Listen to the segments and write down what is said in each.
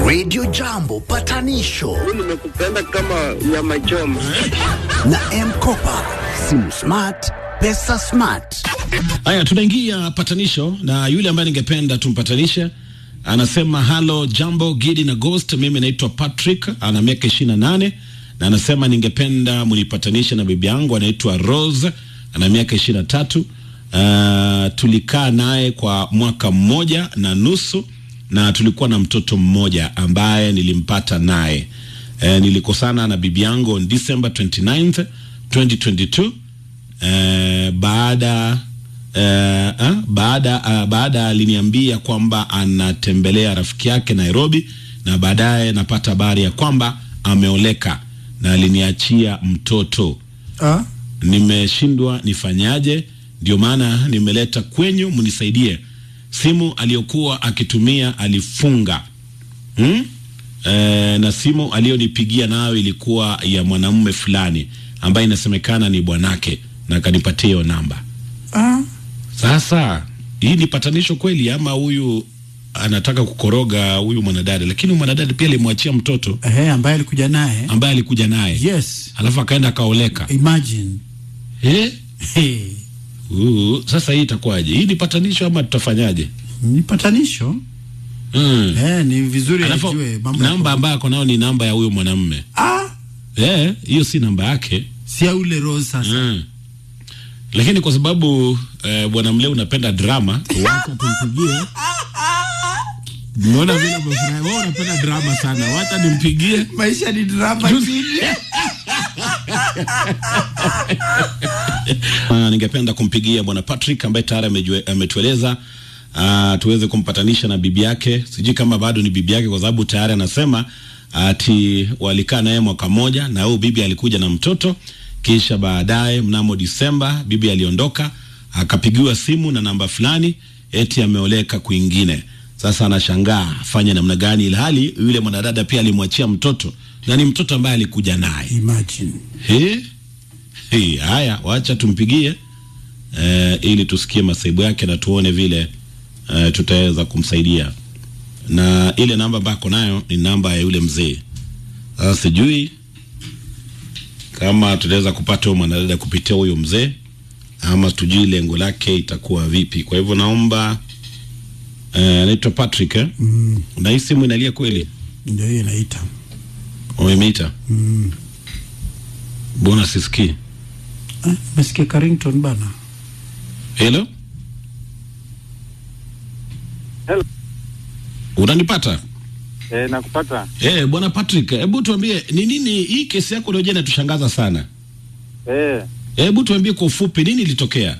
Radio Jambo patanisho nimekupenda kama nyama choma. na Mkopa, simu smart, pesa smart. Haya, tunaingia patanisho na yule ambaye ningependa tumpatanishe anasema halo, jambo Gidi na Ghost. Mimi naitwa Patrick, ana miaka ishirini na nane na anasema ningependa munipatanishe na bibi yangu anaitwa Rose, ana miaka ishirini na tatu. Uh, tulikaa naye kwa mwaka mmoja na nusu na tulikuwa na mtoto mmoja ambaye nilimpata naye. Uh, nilikosana na bibi yangu on December 29th 2022 uh, baada uh, uh, baada uh, baada aliniambia kwamba anatembelea rafiki yake Nairobi, na baadaye napata habari ya kwamba ameoleka na aliniachia mtoto. Ah, Nimeshindwa nifanyaje? Ndio maana nimeleta kwenyu, mnisaidie. Simu aliyokuwa akitumia alifunga hmm? E, na simu aliyonipigia nayo ilikuwa ya mwanamume fulani ambaye inasemekana ni bwanake, na akanipatia hiyo namba. ah, Sasa hii ni patanisho kweli, ama huyu anataka kukoroga huyu mwanadada? Lakini huyu mwanadada pia alimwachia mtoto ehe, ambaye alikuja naye. ambaye alikuja naye Yes, alafu akaenda akaoleka. imagine. Eh? Hey, Uh, sasa hii itakuwaje? Hii ni patanisho ama tutafanyaje? ni patanisho. Mm. Eh, ni vizuri Alafu ajue mambo ya- namba ambayo ako nayo ni namba ya huyo mwanamume. Ah, Eh, hiyo si namba yake. si ya ule Rose sasa. Mm. Lakini kwa sababu eh, bwana Mleo unapenda drama, wacha tumpigie. Unaona vile umefurahi. Wewe unapenda drama sana. Wacha nimpigie. Maisha ni drama chini. Uh, ningependa kumpigia bwana Patrick ambaye tayari amejue- ametueleza uh, tuweze kumpatanisha na bibi yake. Sijui kama bado ni bibi yake, kwa sababu tayari anasema ati walikaa naye mwaka mmoja na huyu bibi alikuja na mtoto, kisha baadaye mnamo Disemba bibi aliondoka, akapigiwa simu na namba fulani eti ameoleka kwingine. Sasa anashangaa afanye namna gani, ilhali yule mwanadada pia alimwachia mtoto na ni mtoto ambaye alikuja naye. Imagine. He? He, haya wacha tumpigie eh, ili tusikie masaibu yake na tuone vile eh, tutaweza kumsaidia na ile namba ambayo ako nayo ni namba ya yule mzee sasa sijui kama tutaweza kupata huyo mwanadada kupitia huyo mzee ama tujui lengo lake itakuwa vipi kwa hivyo naomba eh, anaitwa Patrick eh? Mm, na hii simu inalia kweli ndio hiyo inaita. umemeita Mm. mbona sisikii Ah, Mesikia Carrington bana. Hello? Hello. Unanipata? Eh, nakupata. Eh, bwana Patrick, hebu tuambie ni nini hii kesi yako leo jana inatushangaza sana. Eh, Hebu tuambie kwa ufupi nini ilitokea?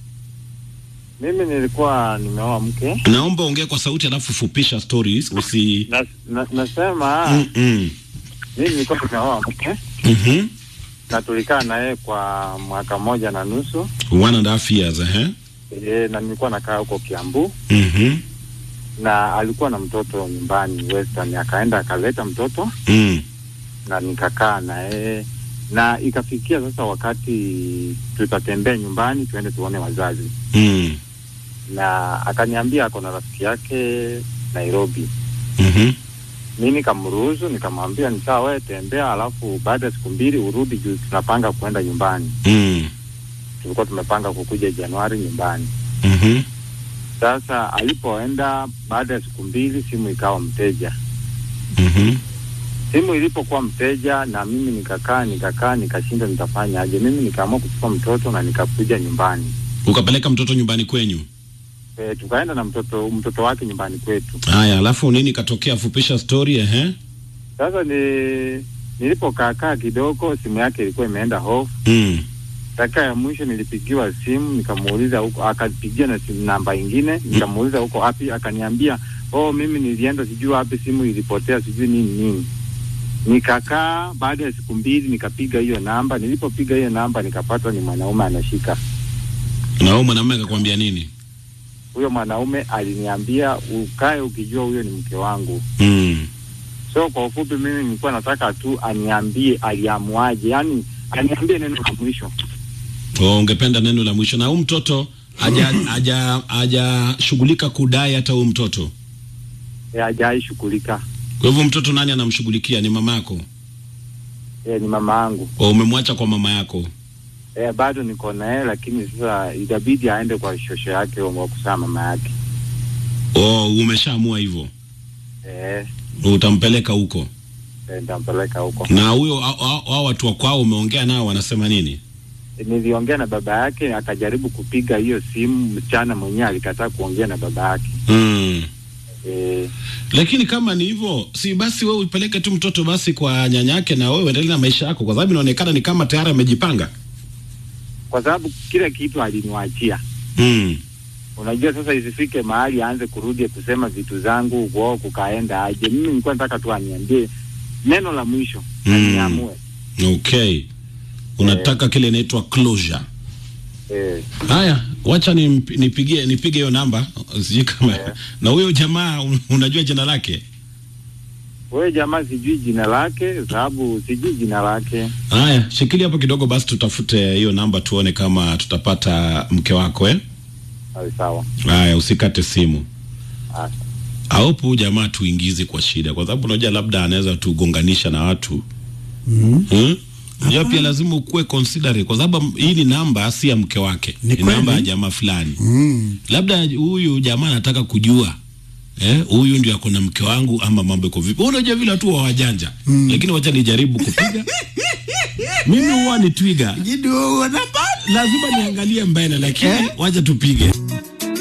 mimi nilikuwa nimeoa mke Naomba ongea kwa sauti alafu fupisha stories usi na, na, nasema mm -mm. mimi nilikuwa nimeoa mke Mhm. na tulikaa naye kwa mwaka mmoja na nusu One and a half years, eh? e, na nilikuwa nakaa huko Kiambu Mhm. na alikuwa na mtoto nyumbani Western, akaenda akaleta mtoto Mm. na nikakaa naye na ikafikia sasa wakati tutatembea nyumbani tuende tuone wazazi, Mm. na akaniambia ako na rafiki yake Nairobi. Mhm. Mi nikamruhusu nikamwambia ni sawa, wewe tembea, alafu baada ya siku mbili urudi, juu tunapanga kuenda nyumbani. Mm. Tulikuwa tumepanga kukuja Januari nyumbani. Mhm. Sasa alipoenda baada ya siku mbili, simu ikawa mteja. Mhm. Simu ilipokuwa mteja, na mimi nikakaa nikakaa nikashinda nitafanya aje. Mimi nikaamua kuchukua mtoto na nikakuja nyumbani. Ukapeleka mtoto nyumbani kwenyu. E, tukaenda na mtoto mtoto wake nyumbani kwetu. Haya, alafu nini katokea? Fupisha story eh? Sasa ni nilipokaakaa kidogo, simu yake ilikuwa imeenda off. Mm. Dakika ya mwisho nilipigiwa simu, nikamuuliza huko, akapigia na simu namba ingine, nikamuuliza huko wapi, akaniambia oh, mimi nilienda sijui wapi, simu ilipotea sijui nini nini. Nikakaa, baada ya siku mbili nikapiga hiyo namba. Nilipopiga hiyo namba nikapata ni mwanaume anashika. Na wewe mwanamume akakwambia nini? Huyo mwanaume aliniambia ukae ukijua huyo ni mke wangu. Mm. So kwa ufupi, mimi nilikuwa nataka tu aniambie aliamuaje, yani aniambie neno la mwisho. Oh, ungependa neno la mwisho na huyu mtoto haja haja hajashughulika kudai hata huyu mtoto Eh, hajai shughulika. Kwa hivyo mtoto nani anamshughulikia? Ni mama yako? Eh, ni mama yangu. O, umemwacha kwa mama yako? Eh, bado niko na yeye lakini sasa itabidi aende kwa shosho yake wa kusaa mama yake. O, umeshaamua hivyo, Eh, utampeleka huko. eh, nitampeleka huko. Na huyo hao- hao hao watu wa kwao umeongea nao, wanasema nini? Niliongea na baba yake akajaribu kupiga hiyo simu, msichana mwenyewe alikataa kuongea na baba yake. Mm. Eh, Lakini kama ni hivyo, si basi wewe upeleke tu mtoto basi kwa nyanyake, na wewe uendelee na maisha yako, kwa sababu inaonekana ni kama tayari amejipanga. kwa sababu kila kitu aliniwachia. Mm. Unajua sasa isifike mahali aanze kurudi kusema vitu zangu uko kukaenda aje. Mimi nilikuwa nataka tu aniambie neno la mwisho na Mm. niamue. Okay, unataka kile inaitwa closure. Eh, Haya, wacha ni nipigie nipige hiyo namba, sijui kama Yeah. na huyo jamaa un- unajua jina lake? wewe jamaa, sijui jina lake, sababu sijui jina lake. Haya, shikilia hapo kidogo basi, tutafute hiyo namba tuone kama tutapata mke wako eh. Sawa sawa. Haya, usikate simu. Ah, Aopo huyu jamaa tuingize kwa shida, kwa sababu unajua labda anaweza tugonganisha na watu Mm. hmm? Unajua pia lazima ukuwe considerate, kwa sababu hii ni namba si ya mke wake, Ni ni namba ya kweli. jamaa fulani. Mm. Labda huyu jamaa anataka kujua eh, huyu ndio ako na mke wangu ama mambo iko vipi. Wewe Unajua vile watu wa wajanja mm. Lakini wacha nijaribu kupiga mimi huwa ni twiga, Jidu unapata. lazima niangalie mbele, lakini wacha tupige.